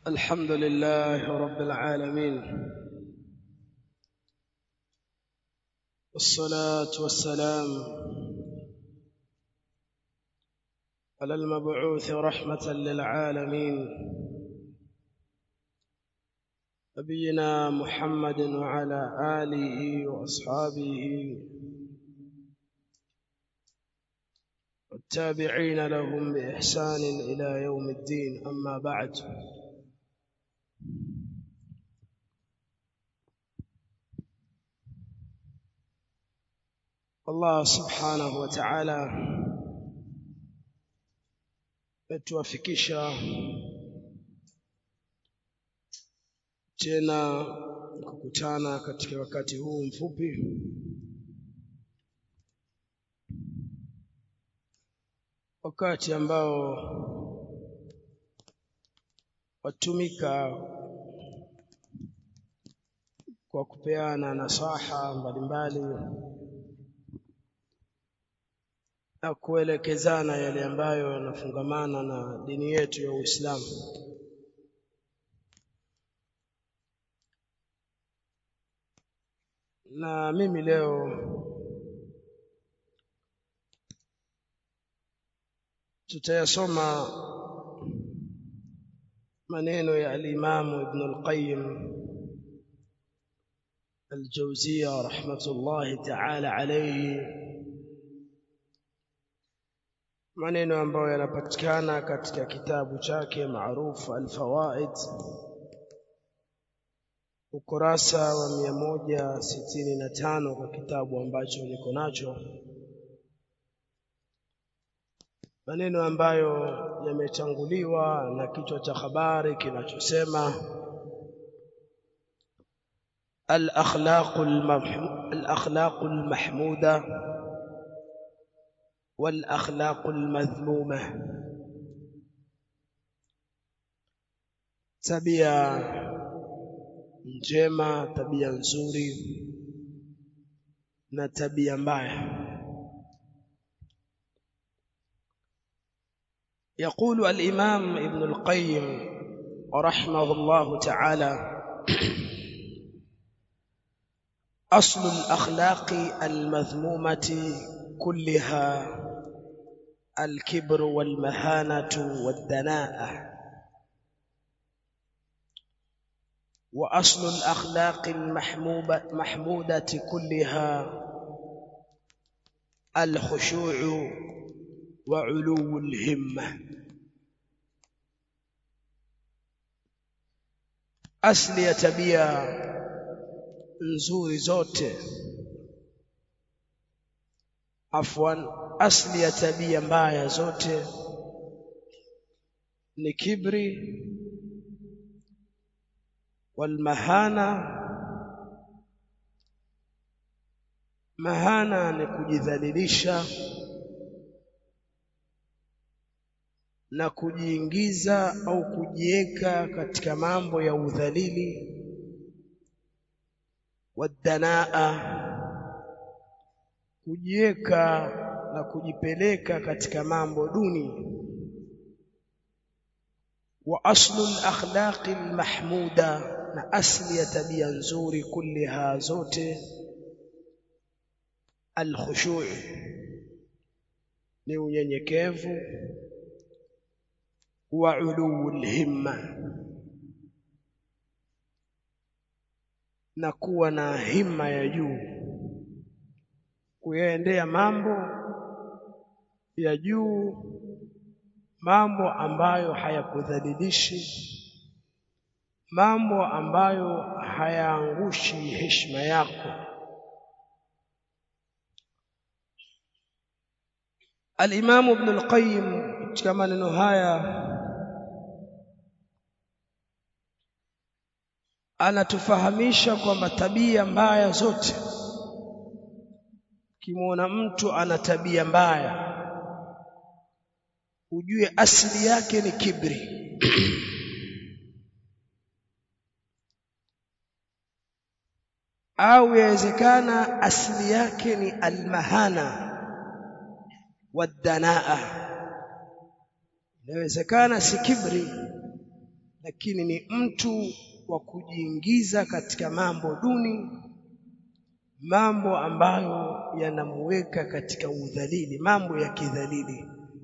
الحمد لله رب العالمين والصلاة والسلام على المبعوث رحمة للعالمين نبينا محمد وعلى آله وأصحابه والتابعين لهم بإحسان إلى يوم الدين أما بعد Allah subhanahu wa ta'ala metuwafikisha tena kukutana katika wakati huu mfupi wakati ambao watumika kwa kupeana nasaha mbalimbali na kuelekezana yale ambayo yanafungamana na dini yetu ya Uislamu. Na mimi leo tutayasoma maneno ya al-Imam Ibn al-Qayyim al-Jawziyya rahmatullahi ta'ala alayhi maneno ambayo yanapatikana katika kitabu chake maarufu Al-Fawaid ukurasa wa 165 kwa kitabu ambacho niko nacho maneno ambayo yametanguliwa na kichwa cha habari kinachosema al-akhlaqul al-akhlaqul mahmuda والأخلاق المذمومة tabia njema tabia nzuri na tabia mbaya يقول الإمام ابن القيم رحمه الله تعالى أصل الأخلاق المذمومة كلها الكبر والمهانة والدناءة وأصل الأخلاق المحمودة كلها الخشوع وعلو الهمة أصل يتبيا nzuri zote afwan asli ya tabia mbaya zote ni kibri walmahana mahana ni kujidhalilisha na kujiingiza au kujiweka katika mambo ya udhalili wadanaa kujiweka na kujipeleka katika mambo duni wa aslu al-akhlaqi al-mahmuda na asli ya tabia nzuri kulliha zote al-khushu' ni unyenyekevu wa uluu al-himma na kuwa na himma ya juu kuyaendea mambo ya juu mambo ambayo hayakudhalilishi mambo ambayo hayaangushi heshima yako Al-Imam Ibn al-Qayyim katika maneno haya anatufahamisha kwamba tabia mbaya zote ukimwona mtu ana tabia mbaya ujue asili yake ni kibri au yawezekana asili yake ni almahana wadanaa inawezekana si kibri lakini ni mtu wa kujiingiza katika mambo duni mambo ambayo yanamuweka katika udhalili mambo ya kidhalili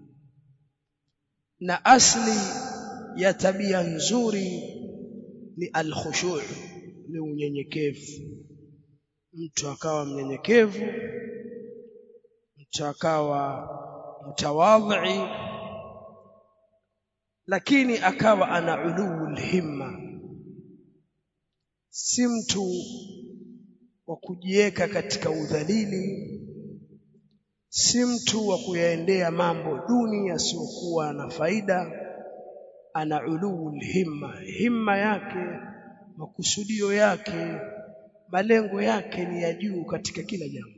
na asli ya tabia nzuri ni alkhushu' ni unyenyekevu mtu akawa mnyenyekevu mtu akawa mtawadhi lakini akawa ana ulul himma si mtu wa kujiweka katika udhalili si mtu wa kuyaendea mambo duni yasiyokuwa na faida ana ulul himma himma yake makusudio yake malengo yake ni ya juu katika kila jambo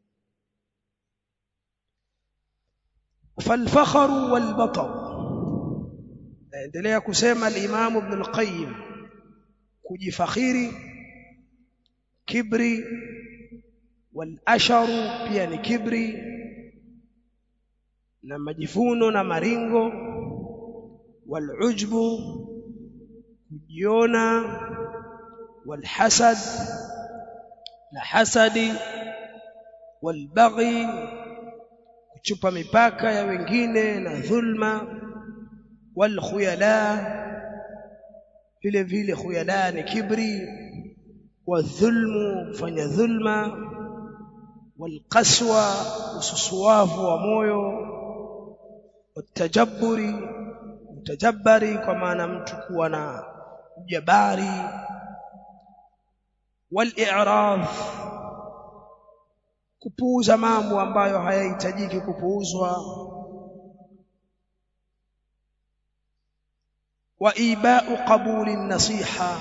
falfakharu walbatar naendelea kusema al-Imam Ibn al-Qayyim kujifakhiri kibri walasharu pia ni kibri na majivuno na maringo walujbu kujiona walhasad na hasadi walbaghi kuchupa mipaka ya wengine na dhulma walkhuyala vile vile khuyala ni kibri wadhulmu kufanya dhulma walqaswa ususuwavu wa moyo watajabburi mtajabbari kwa maana mtu kuwa na ujabari wal-i'rad kupuuza mambo ambayo hayahitajiki kupuuzwa wa iba'u qabuli nasiha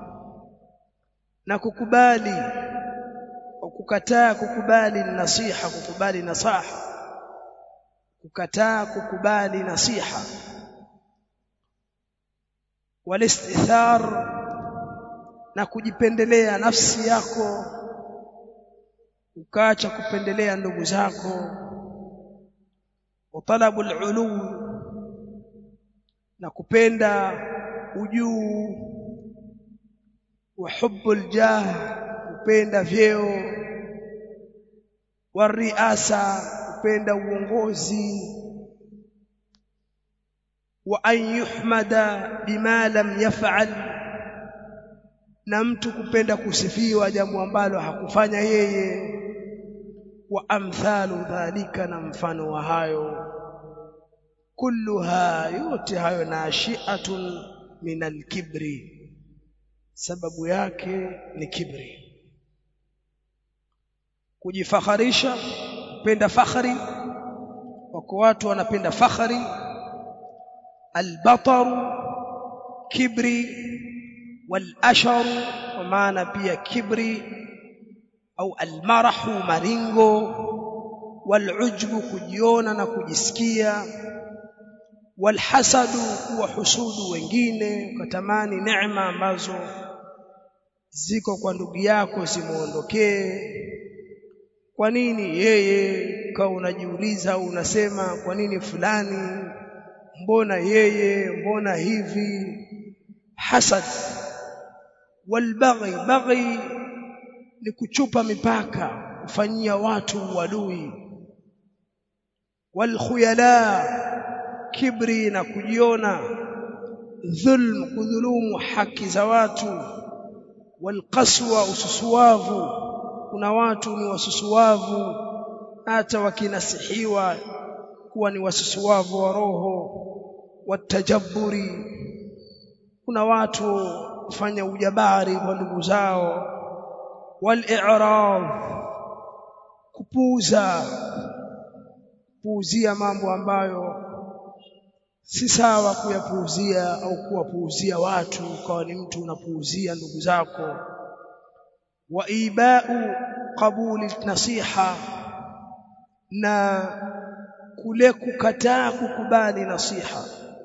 na kukubali au kukataa kukubali nasiha kukubali nasaha kukataa kukubali nasiha walistithar na kujipendelea nafsi yako ukaacha kupendelea ndugu zako utalabu alulu na kupenda ujuu wa hubbu aljah kupenda vyeo wariasa kupenda uongozi wa an yuhmada bima lam yaf'al na mtu kupenda kusifiwa jambo ambalo hakufanya yeye wa amthalu dhalika na mfano wa hayo kulluha yote hayo nashi'atun min alkibri sababu yake ni kibri kujifakharisha kupenda fakhari wako watu wanapenda fakhari albataru kibri walasharu kwa maana pia kibri au almarahu maringo walujbu kujiona na kujisikia walhasadu kuwa husudu wengine ukatamani neema ambazo ziko kwa ndugu yako zimuondokee kwa nini yeye ukawa unajiuliza au unasema kwa nini fulani mbona yeye mbona hivi hasad walbaghi baghi ni kuchupa mipaka kufanyia watu uadui walkhuyala kibri na kujiona dhulm kudhulumu haki za watu walqaswa ususuwavu kuna watu ni wasusuwavu hata wakinasihiwa kuwa ni wasusuwavu wa roho watajabburi kuna watu kufanya ujabari kwa ndugu zao wal-i'rad kupuuza kupuuzia mambo ambayo si sawa kuyapuuzia au kuwapuuzia watu ukawa ni mtu unapuuzia ndugu zako wa iba'u qabuli nasiha na kule kukataa kukubali nasiha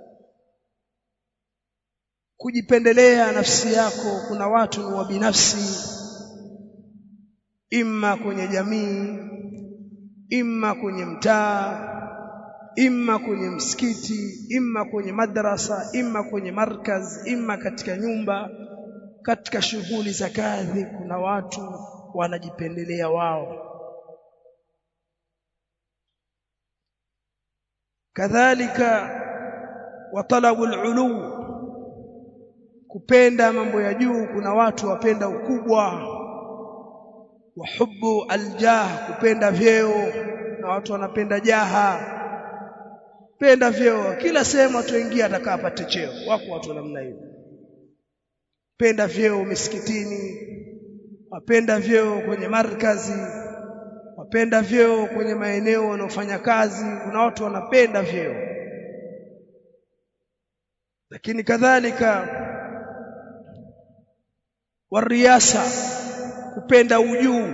kujipendelea nafsi yako kuna watu ni wa binafsi imma kwenye jamii imma kwenye mtaa imma kwenye msikiti imma kwenye madrasa imma kwenye markaz imma katika nyumba katika shughuli za kazi kuna watu wanajipendelea wao kadhalika wa talabul ulu kupenda mambo ya juu kuna watu wapenda ukubwa wa hubbu aljah kupenda vyeo na watu wanapenda jaha penda vyeo kila sehemu atuingia atakapata cheo wako watu namna hiyo penda vyeo misikitini wapenda vyeo kwenye markazi wapenda vyeo kwenye maeneo wanaofanya kazi kuna watu wanapenda vyeo lakini kadhalika wariasa kupenda ujuu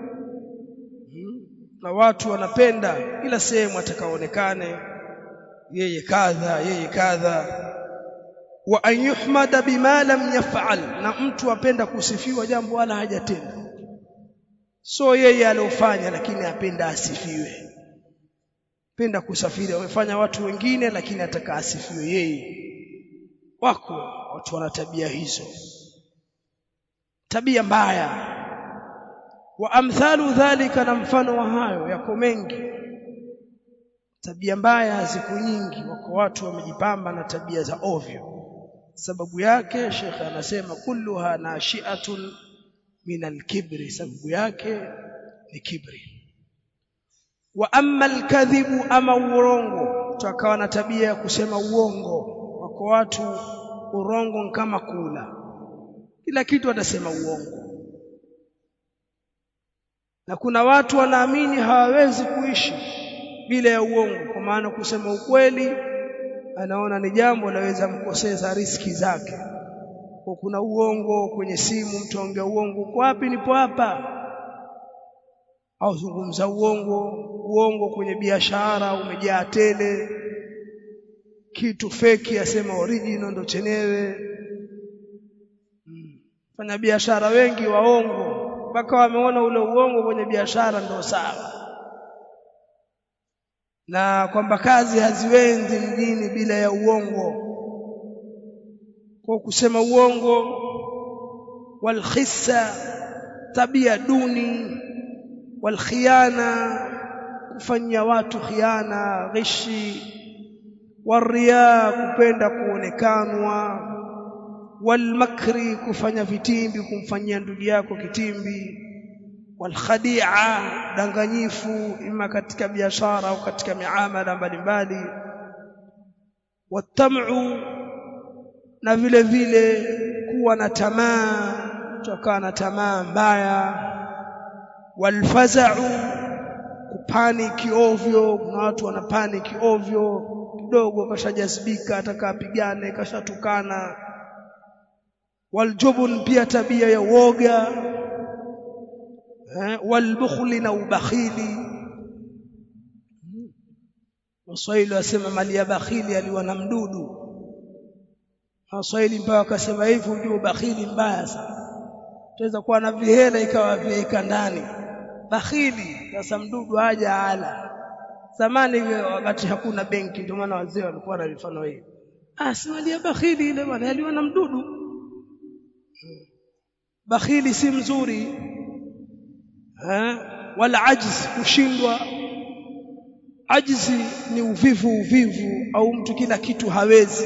na watu wanapenda kila sehemu atakaonekane yeye kadha yeye kadha wa an yuhmada bima lam yaf'al na mtu apenda kusifiwa jambo wala hajatenda so yeye aliofanya lakini apenda asifiwe penda kusafiri wamefanya watu wengine lakini ataka asifiwe yeye wako watu wana tabia hizo tabia mbaya wa amthalu dhalika na mfano wa hayo yako mengi tabia mbaya ziko nyingi wako watu wamejipamba na tabia za ovyo sababu yake shekhe anasema kulluha nashi'atun min al-kibri sababu yake ni kibri wa amma al-kadhibu ama urongo tukawa na tabia ya kusema uongo wako watu urongo kama kula kila kitu atasema uongo na kuna watu wanaamini hawawezi kuishi bila ya uongo kwa maana kusema ukweli anaona ni jambo laweza mkoseza riski zake kwa kuna uongo kwenye simu mtu aongea uongo uko wapi nipo hapa au zungumza uongo uongo kwenye biashara umejaa tele kitu feki asema original ndo chenyewe hmm. fanya biashara wengi waongo mpaka wameona ule uongo kwenye biashara ndo sawa na kwamba kazi haziwendi mjini bila ya uongo kwa kusema uongo walkhissa tabia duni walkhiana kufanyia watu khiana ghishi waria kupenda kuonekanwa walmakri kufanya vitimbi kumfanyia ndugu yako kitimbi walkhadia danganyifu ima katika biashara au katika miamala mbalimbali watam'u na vile vile kuwa na tamaa kutoka na tamaa mbaya walfaza'u kupaniki ovyo kuna watu wana paniki ovyo kidogo kashajazibika atakapigane kashatukana waljubun pia tabia ya woga eh, walbukhli na ubakhili Waswahili wasema mali ya bakhili aliwa na mdudu Waswahili mpaka wakasema hivi ujue bakhili mbaya sana tuweza kuwa na vihela ikawa vyaika ndani bakhili sasa mdudu haja ala zamani wakati hakuna benki ndio maana wazee walikuwa na mifano hii ah si mali ya bakhili ile bwana aliwa na mdudu bakhili si mzuri eh wala ajzi kushindwa ajzi ni uvivu uvivu au mtu kila kitu hawezi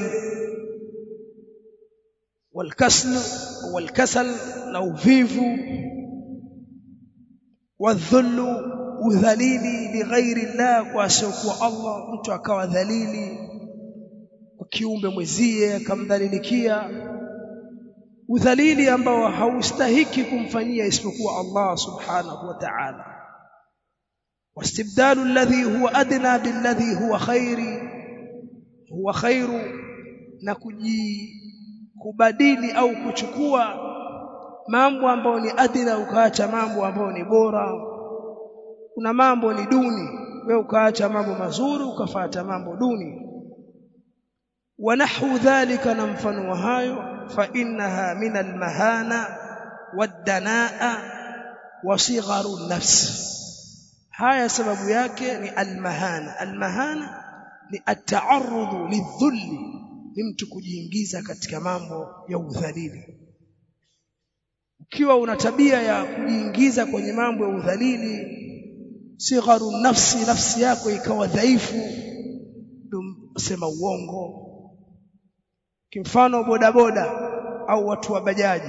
والكسل والكسل na uvivu wadhullu udhalili lighairi Allah kwa asiokuwa Allah mtu akawa dhalili kwa kiumbe mwezie akamdhalilikia udhalili ambao haustahiki kumfanyia isipokuwa Allah subhanahu wa ta'ala واستبدال الذي هو ادنى بالذي هو خير هو خير na kuji kubadili au kuchukua mambo ambayo ni adila ukaacha mambo ambayo ni bora kuna mambo ni duni wewe ukaacha mambo mazuri ukafata mambo duni ونحو ذلك na mfano wa hayo fa innaha min almahana wadanaa wa sigharu nafs haya sababu yake ni almahana almahana ni at-ta'arrudhu lidhulli ni mtu kujiingiza katika mambo ya udhalili ukiwa una tabia ya kujiingiza kwenye mambo ya udhalili sigharu nafsi nafsi yako ikawa dhaifu sema uongo kimfano bodaboda au watu wa bajaji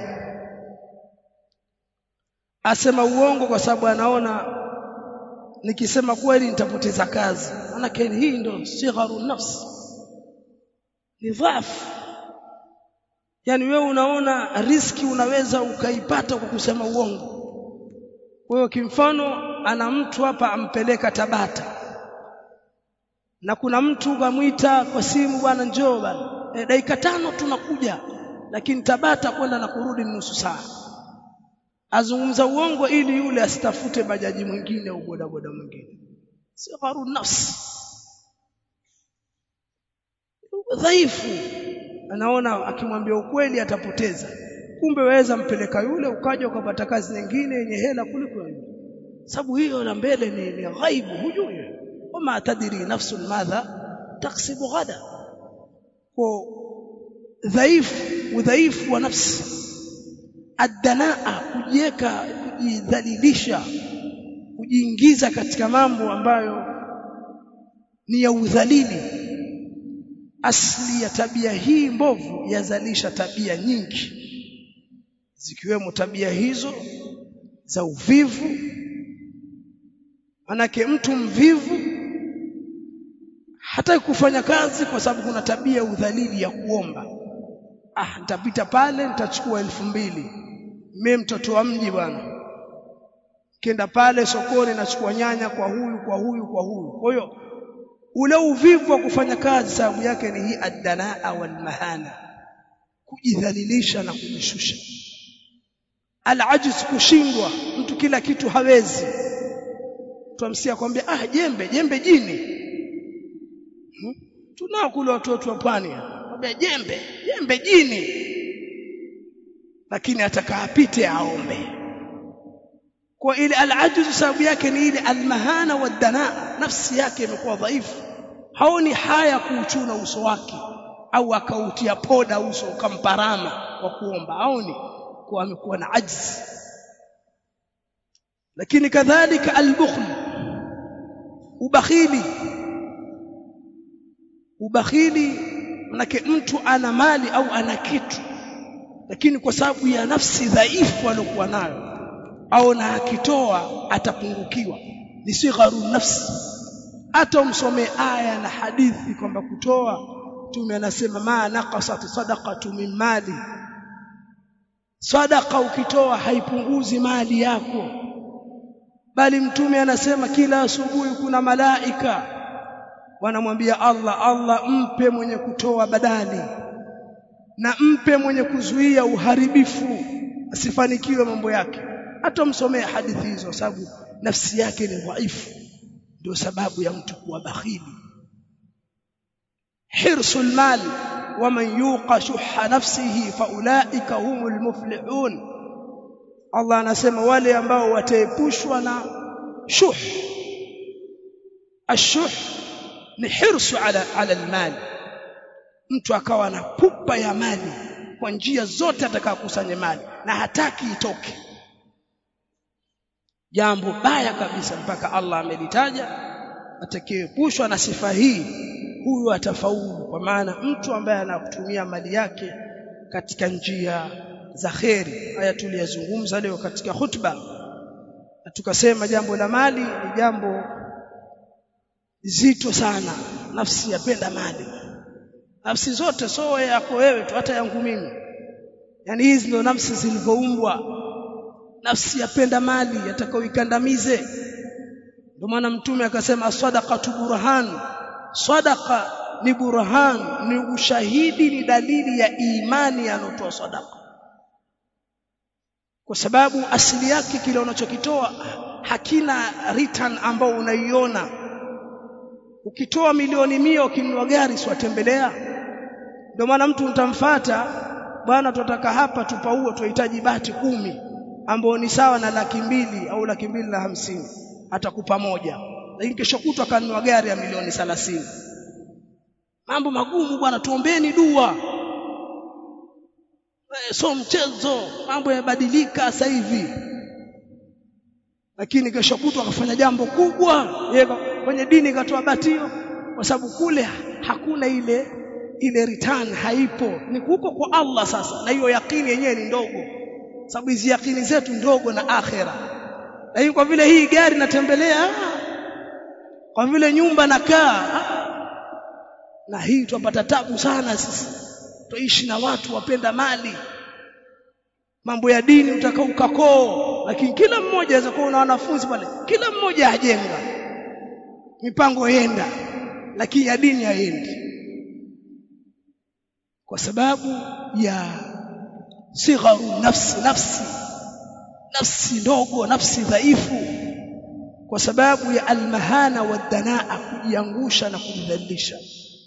asema uongo kwa sababu anaona nikisema kweli nitapoteza kazi manake hii ndo sigharu nafsi ni dhaifu yani wewe unaona riski unaweza ukaipata kwa kusema uongo kwa hiyo kimfano ana mtu hapa ampeleka Tabata na kuna mtu kamwita kwa simu bwana njoo bwana e, dakika tano tunakuja lakini Tabata kwenda na kurudi nusu saa azungumza uongo ili yule asitafute bajaji mwingine au bodaboda mwingine sigharu nafsi dhaifu anaona akimwambia ukweli atapoteza kumbe waweza mpeleka yule ukaja ukapata kazi nyingine yenye hela kuliko yule sababu hiyo la mbele ni, ni ghaibu hujui wama tadri nafsun madha taksibu ghada kwa dhaifu udhaifu wa nafsi adanaa kujiweka kujidhalilisha kujiingiza katika mambo ambayo ni ya udhalili asli ya tabia hii mbovu yazalisha tabia nyingi zikiwemo tabia hizo za uvivu manake mtu mvivu hataki kufanya kazi kwa sababu kuna tabia ya udhalili ya kuomba ah nitapita pale nitachukua elfu mbili mimi mtoto wa mji bwana kenda pale sokoni nachukua nyanya kwa huyu kwa huyu kwa huyu kwa hiyo ule uvivu wa kufanya kazi sababu yake ni hii addanaa wal mahana kujidhalilisha na kujishusha alajiz kushindwa mtu kila kitu hawezi tuamsia kwambia ah jembe jembe jini hmm? tunao kule watoto wa pwani kwambia jembe jembe jini lakini atakaapite aombe kwa ile alajiz sababu yake ni ile almahana wadanaa nafsi yake imekuwa dhaifu haoni haya kuuchuna uso wake au akautia poda uso ukamparama kwa kuomba haoni kwa amekuwa na ajzi lakini kadhalika albukhl ubakhili ubakhili manake mtu ana mali au ana kitu lakini kwa sababu ya nafsi dhaifu aliyokuwa nayo au na akitoa atapungukiwa ni sigharu nafsi hata umsomee aya na hadithi kwamba kutoa tume anasema ma naqasat sadaqatu min mali sadaqa ukitoa haipunguzi mali yako bali mtume anasema kila asubuhi kuna malaika wanamwambia Allah Allah mpe mwenye kutoa badali na mpe mwenye kuzuia uharibifu asifanikiwe mambo yake hata msomee hadithi hizo sababu nafsi yake ni dhaifu ndio sababu ya mtu kuwa bakhili hirsul mal waman yuqa shuhha nafsihi faulaika humul muflihun Allah anasema wale ambao wataepushwa na shuh ashuh ni hirsu ala ala almal mtu akawa na pupa ya mali kwa njia zote atakayokusanya mali na hataki itoke jambo baya kabisa mpaka Allah amelitaja atakayeepushwa na sifa hii huyu atafaulu kwa maana mtu ambaye anakutumia mali yake katika njia za kheri haya tuliyazungumza leo katika khutba na tukasema jambo la mali ni jambo zito sana nafsi yapenda mali nafsi zote so yako wewe tu hata yangu mimi yani hizi ndio nafsi zilivyoumbwa nafsi yapenda mali atakaoikandamize ndio maana mtume akasema sadaqatu burhan sadaqa ni burhan ni ushahidi ni dalili ya imani anotoa sadaqa kwa sababu asili yake kile unachokitoa hakina return ambao unaiona ukitoa milioni mia ukinunua gari siwatembelea ndio maana mtu utamfata bwana tunataka hapa tupaue tunahitaji bati kumi ambao ni sawa na laki mbili au laki mbili na hamsini atakupa moja lakini kesho kutwa akanunua gari ya milioni thelathini mambo magumu bwana tuombeni dua Eh, so mchezo mambo yamebadilika sasa hivi lakini kesho kutwa akafanya jambo kubwa yeye kwenye dini katoa batio kwa sababu kule hakuna ile ile return haipo ni huko kwa Allah sasa na hiyo yakini yenyewe ni ndogo sababu hizi yakini zetu ndogo na akhera lakini kwa vile hii gari natembelea kwa vile nyumba nakaa na hii tupata tabu sana sisi tuishi na watu wapenda mali mambo ya dini utakao ukakoo lakini kila mmoja aweza kuwa na wanafunzi pale kila mmoja ajenga mipango yenda lakini ya dini haiendi kwa sababu ya sigharu nafsi nafsi nafsi ndogo nafsi dhaifu kwa sababu ya almahana wadanaa kujiangusha na kujidhalilisha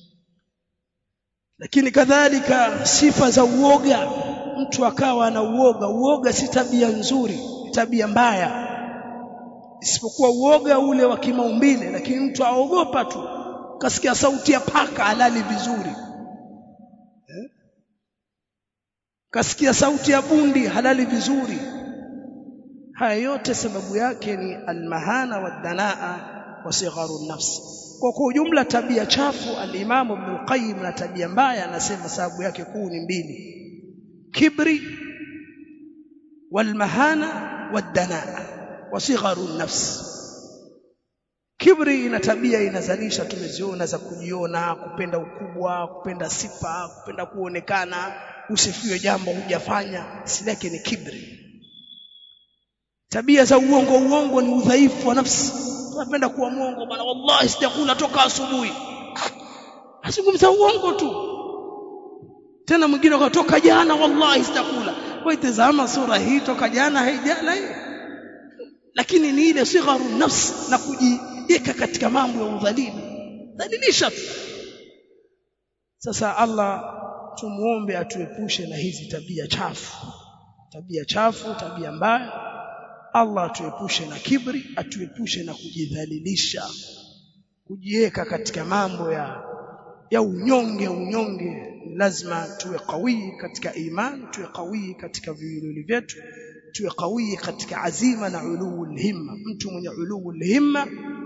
lakini kadhalika sifa za uoga mtu akawa na uoga uoga si tabia nzuri ni tabia mbaya isipokuwa uoga ule wa kimaumbile lakini mtu aogopa tu kasikia sauti ya paka alali vizuri eh? kasikia sauti ya bundi halali vizuri haya yote sababu yake ni almahana wadanaa wa sigharu nafsi kwa kwa ujumla tabia chafu al-Imam Ibn al-Qayyim na tabia mbaya anasema sababu yake kuu ni mbili kibri walmahana wadanaa wa sigharu nafsi kibri ina tabia inazalisha tumeziona za kujiona kupenda ukubwa kupenda sifa kupenda kuonekana usifiwe jambo hujafanya asili yake ni kibri tabia za uongo uongo ni udhaifu wa nafsi tunapenda kuwa mwongo bwana wallahi sijakula toka asubuhi azungumza uongo tu tena mwingine akatoka jana wallahi sijakula kwa itazama sura hii toka jana haijala hii lakini ni ile sigharu nafsi na kujiweka katika mambo ya udhalimu dhalilisha tu sasa Allah tumuombe atuepushe na hizi tabia chafu tabia chafu tabia mbaya Allah atuepushe na kibri atuepushe na kujidhalilisha kujiweka katika mambo ya ya unyonge unyonge lazima tuwe kawii katika imani tuwe kawii katika viwiliwili vyetu tuwe kawii katika azima na uluu himma mtu mwenye uluu himma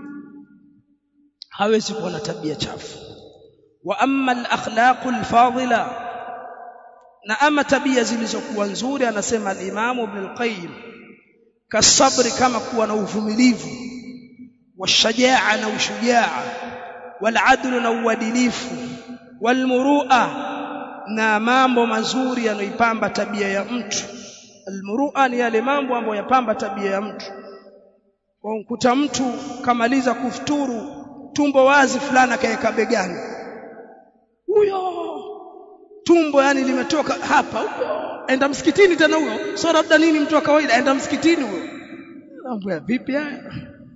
hawezi kuwa na tabia chafu wa amma al-akhlaqu al-fadila na ama tabia zilizokuwa nzuri anasema al-Imam Ibn al-Qayyim kasabri kama kuwa na uvumilivu washajaa na ushujaa waladlu na uadilifu walmurua na mambo mazuri yanoipamba tabia ya mtu almurua ni yale mambo ambayo yapamba tabia ya mtu kwa ukuta mtu kamaliza kufuturu tumbo wazi fulani akaeka begani huyo tumbo yani limetoka hapa huyo enda msikitini tena huyo sio labda nini mtu wa kawaida enda msikitini huyo mambo ya vipi haya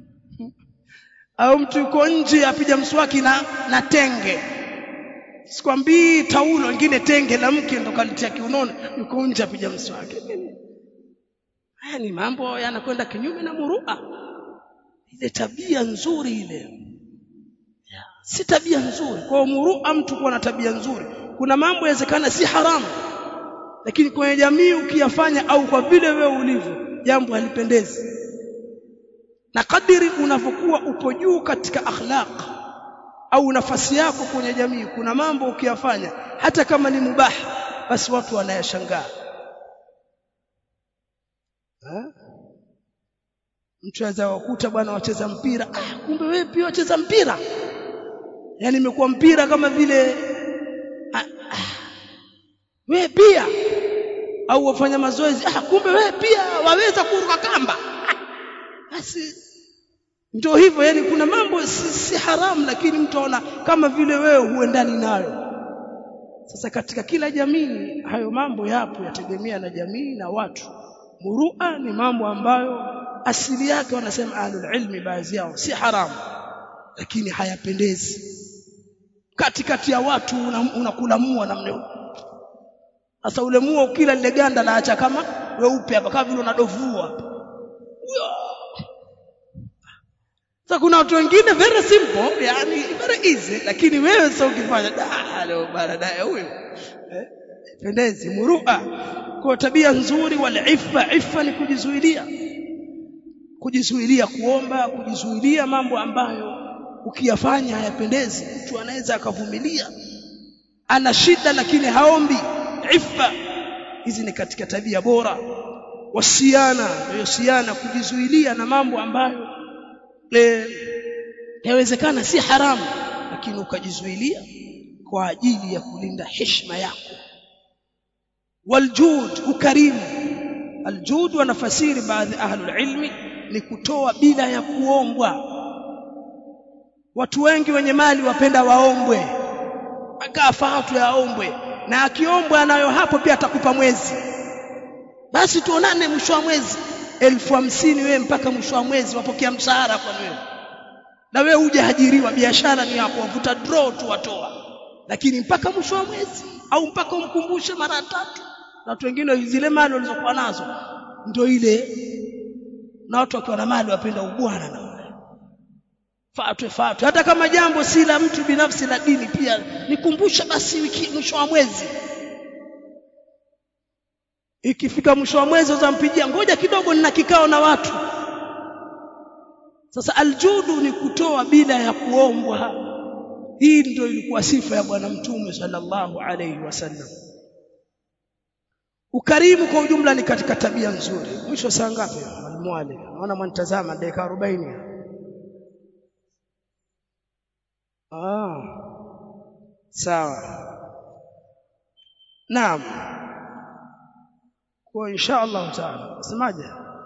au mtu yuko nje apiga mswaki na na tenge sikwambii taulo wengine tenge la mke ndo kalitia kiunoni yuko nje apiga mswaki haya ni mambo yanakwenda kinyume na murua ile tabia nzuri ile si tabia nzuri kwa murua mtu kuwa na tabia nzuri kuna mambo yawezekana si haramu lakini kwenye jamii ukiyafanya au kwa vile wewe ulivyo jambo halipendezi na kadiri unavyokuwa upo juu katika akhlaq au nafasi yako kwenye jamii kuna mambo ukiyafanya hata kama ni mubaha basi watu wanayashangaa mtu aweza kukuta bwana wacheza mpira ah kumbe wewe pia wacheza mpira yani imekuwa mpira kama vile ah, ah, wewe pia au wafanya mazoezi ah kumbe wewe pia waweza kuruka kamba basi ndio hivyo yani kuna mambo si, si haramu lakini mtu aona kama vile wewe huendani nayo sasa katika kila jamii hayo mambo yapo yategemea na jamii na watu murua ni mambo ambayo asili yake wanasema ahlul ilmi baadhi yao si haramu lakini hayapendezi katikati ya watu unakula una mua namna hiyo sasa ule mua ukila lile ganda laacha kama weupe hapa kama vile unadovua hapa sasa kuna watu wengine very simple yani very easy lakini wewe sasa ukifanya da leo baadaye huyo eh, pendezi murua kwa tabia nzuri wal iffa iffa ni kujizuilia kujizuilia kuomba kujizuilia mambo ambayo ukiyafanya hayapendezi mtu anaweza akavumilia ana shida lakini haombi iffa hizi ni katika tabia bora wasiana wasiana kujizuilia na mambo ambayo e, yawezekana si haramu lakini ukajizuilia kwa ajili ya kulinda heshima yako waljud ukarimu aljud wanafasiri baadhi ahlul ilmi ni kutoa bila ya kuombwa watu wengi wenye mali wapenda waombwe akafaatu yaombwe na akiombwa anayo hapo pia atakupa mwezi basi tuonane mwisho wa mwezi elfu hamsini wewe mpaka mwisho wa mwezi wapokea mshahara kwa wewe na wewe uje hajiriwa biashara ni yako wavuta draw tu watoa lakini mpaka mwisho wa mwezi au mpaka umkumbushe mara tatu na watu wengine zile mali walizokuwa nazo ndio ile na watu wakiwa na mali wapenda ubwana na fatwe fatwe hata kama jambo si la mtu binafsi la dini pia nikumbusha basi wiki mwisho wa mwezi ikifika mwisho wa mwezi uzampigia ngoja kidogo nina kikao na watu sasa aljudu ni kutoa bila ya kuombwa hii ndio ilikuwa sifa ya bwana mtume sallallahu alayhi wasallam ukarimu kwa ujumla ni katika tabia nzuri mwisho saa ngapi mwalimu wale naona mwanitazama dakika 40 ah sawa naam kwa insha Allah taala semaje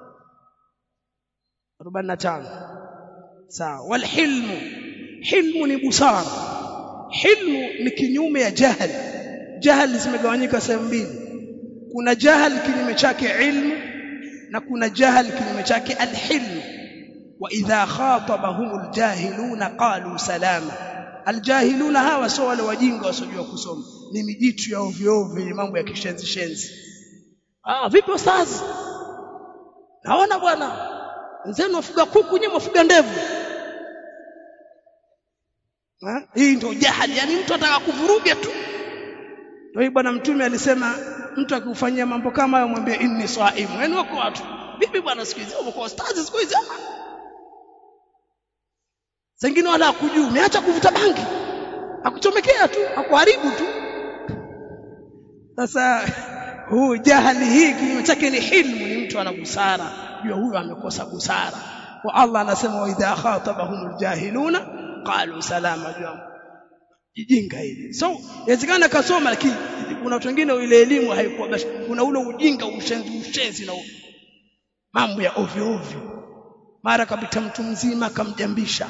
45 sawa walhilmu hilmu ni busara hilmu ni kinyume ya jahal jahal zimegawanyika sehemu mbili kuna jahal kinyume chake ilmu na kuna jahal kinyume chake alhilmu wa idha khatabahumul jahiluna qalu salama aljahiluna hawa sio wale wajinga wasiojua kusoma ni mijitu ya ovyo ovyo yenye mambo ya kishenzi shenzi ah vipi ustazi naona bwana wenzenu wafuga kuku nyewe wafuga ndevu ha? hii ndio jahali yani mtu ataka kuvuruga tu ndio bwana mtume alisema mtu akikufanyia mambo kama hayo mwambie inni saimu yani wako watu vipi bwana siku hizi uko ustazi siku hizi zingine wala hakujui umeacha kuvuta bangi akuchomekea tu akuharibu tu sasa huu jahali hii kinyume chake ni hilmu ni mtu ana busara jua huyo amekosa busara wa Allah anasema wa idha khatabahumul jahiluna qalu salama jua jijinga hili so inawezekana kasoma lakini kuna watu wengine ile elimu haikuwa basi kuna ule ujinga ushenzi ushenzi na mambo ya ovyo ovyo mara kapita mtu mzima akamjambisha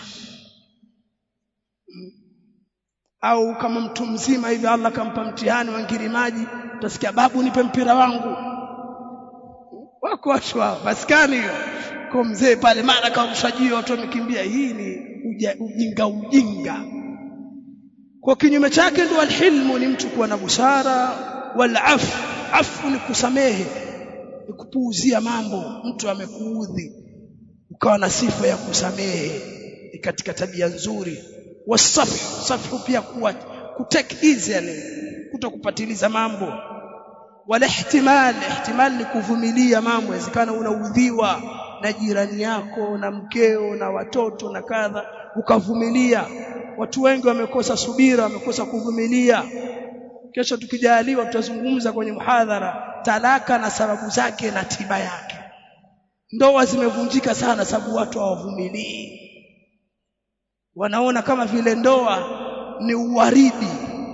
au kama mtu mzima hivi Allah kampa mtihani wa ngirimaji utasikia babu nipe mpira wangu wako watu hao maskani hiyo kwa mzee pale mara kamshajio watu wamekimbia hii ni uja, ujinga ujinga kwa kinyume chake ndio alhilmu ni mtu kuwa na busara wal afu afu ni kusamehe ni kupuuzia mambo mtu amekuudhi ukawa na sifa ya kusamehe ni katika tabia nzuri wasafu safu pia kuwa kutake easy yani kutokupatiliza mambo wala ihtimal ihtimal ni kuvumilia mambo inawezekana unaudhiwa na jirani yako na mkeo na watoto na kadha ukavumilia watu wengi wamekosa subira wamekosa kuvumilia kesho tukijaliwa tutazungumza kwenye muhadhara talaka na sababu zake na tiba yake ndoa zimevunjika sana sababu watu hawavumilii wanaona kama vile ndoa ni uwaridi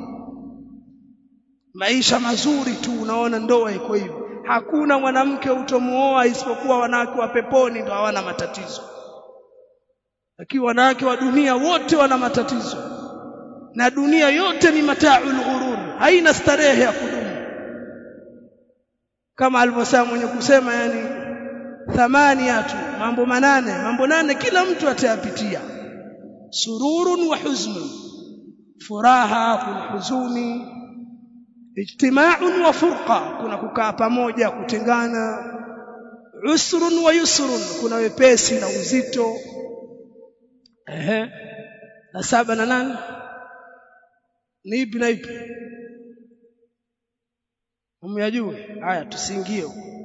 maisha mazuri tu unaona ndoa iko hivyo hakuna mwanamke utomuoa isipokuwa wanawake wa peponi ndio hawana matatizo lakini wanawake wa dunia wote wana matatizo na dunia yote ni mataaul ghurur haina starehe ya kudumu kama alivyosema mwenye kusema yani thamaniatu mambo manane mambo nane kila mtu atayapitia sururun wa huznun furaha kuna huzuni ijtima'un wa furqa kuna kukaa pamoja kutengana usrun wa yusrun kuna wepesi na uzito ehe na saba na nane ni ipi na ipi umyajue haya tusiingie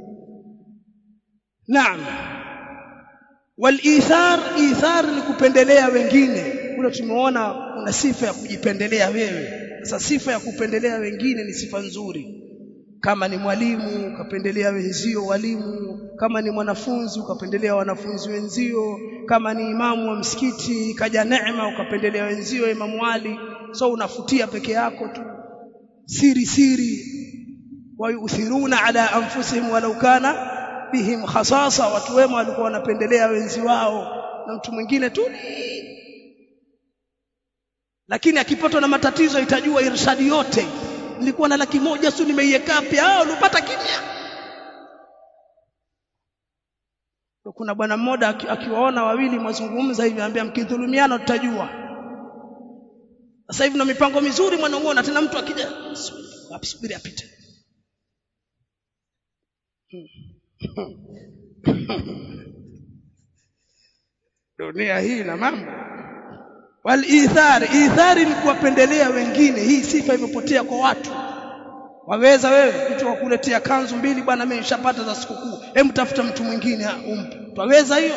naam walithar ithar ni kupendelea wengine kule tumeona kuna sifa ya kujipendelea wewe sasa sifa ya kupendelea wengine ni sifa nzuri kama ni mwalimu ukapendelea wenzio walimu kama ni mwanafunzi ukapendelea wanafunzi wenzio kama ni imamu wa msikiti kaja neema ukapendelea wenzio imamu Ali so unafutia peke yako tu siri siri wayuthiruna ala anfusihim walau kana bihim khasasa watu wema walikuwa wanapendelea wenzi wao na mtu mwingine tu lakini akipatwa na matatizo itajua irshadi yote nilikuwa na laki moja tu nimeiweka pia ah ulipata kimya kuna bwana mmoja akiwaona wawili mwazungumza hivi anambia mkidhulumiana tutajua sasa hivi na mipango mizuri mwanamuona tena mtu akija subiri apite dunia hii na mambo walithari ithari ni kuwapendelea wengine hii sifa imepotea kwa watu waweza wewe mtu wakuletea kanzu mbili bwana mimi nishapata za sikukuu hebu tafuta mtu mwingine umpe twaweza hiyo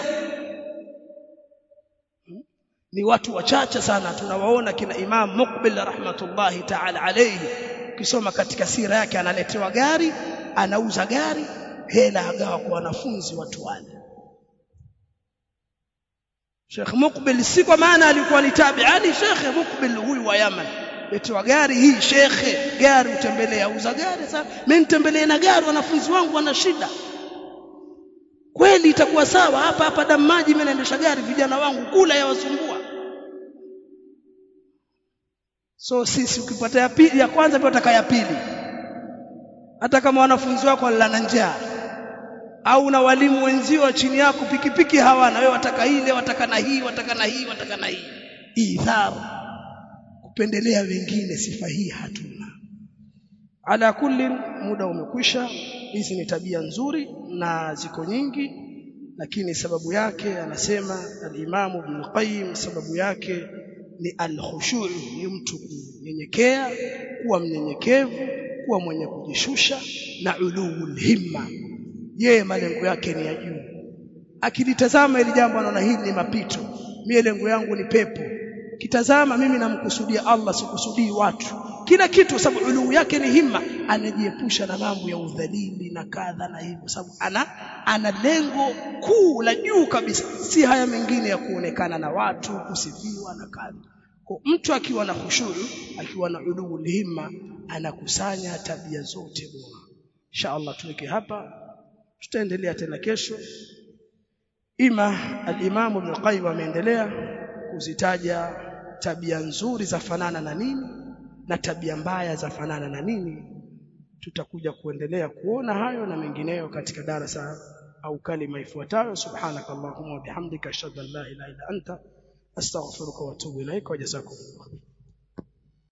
ni watu wachache sana tunawaona kina Imam Muqbil rahmatullahi ta'ala alayhi ukisoma katika sira yake analetewa gari anauza gari hela agawa kwa wanafunzi watu wale Sheikh Muqbil si kwa maana alikuwa ni tabiani Sheikh Muqbil huyu wa Yaman letewa gari hii shekhe gari utembelea auza gari sasa mimi nitembelee na gari wanafunzi wangu wana shida kweli itakuwa sawa hapa hapa damu maji mimi naendesha gari vijana wangu kula yawasumbua so sisi ukipata ya pili ya kwanza pia utaka ya pili hata kama wanafunzi wako walala njaa au na walimu wenzio chini yako pikipiki hawana wewe wataka ile wataka na hii wataka na hii wataka na hii idhar kupendelea wengine sifa hii hatuna ala kulli muda umekwisha hizi ni tabia nzuri na ziko nyingi lakini sababu yake anasema al-Imam Ibn Qayyim sababu yake ni al-khushu' ni mtu kunyenyekea kuwa mnyenyekevu kuwa mwenye kujishusha na ulul himma yeye malengo yake ni ya juu akilitazama ili jambo anaona hili ni mapito mimi lengo yangu ni pepo kitazama mimi namkusudia Allah sikusudii watu kila kitu sababu uluu yake ni himma anajiepusha na mambo ya udhalili na kadha na hivyo sababu ana ana lengo kuu la juu kabisa si haya mengine ya kuonekana na watu kusifiwa na kadha kwa mtu akiwa na khushuru akiwa na uluu himma anakusanya tabia zote bora insha Allah tuweke hapa tutaendelea tena kesho ima al-Imam Ibn Qayyim ameendelea kuzitaja tabia nzuri za fanana na nini na tabia mbaya za fanana na nini tutakuja kuendelea kuona hayo na mengineyo katika darasa au kalima ifuatayo subhanaka allahumma wa bihamdika ashhadu an la ilaha illa anta astaghfiruka wa atubu ilaika wa jazakumullah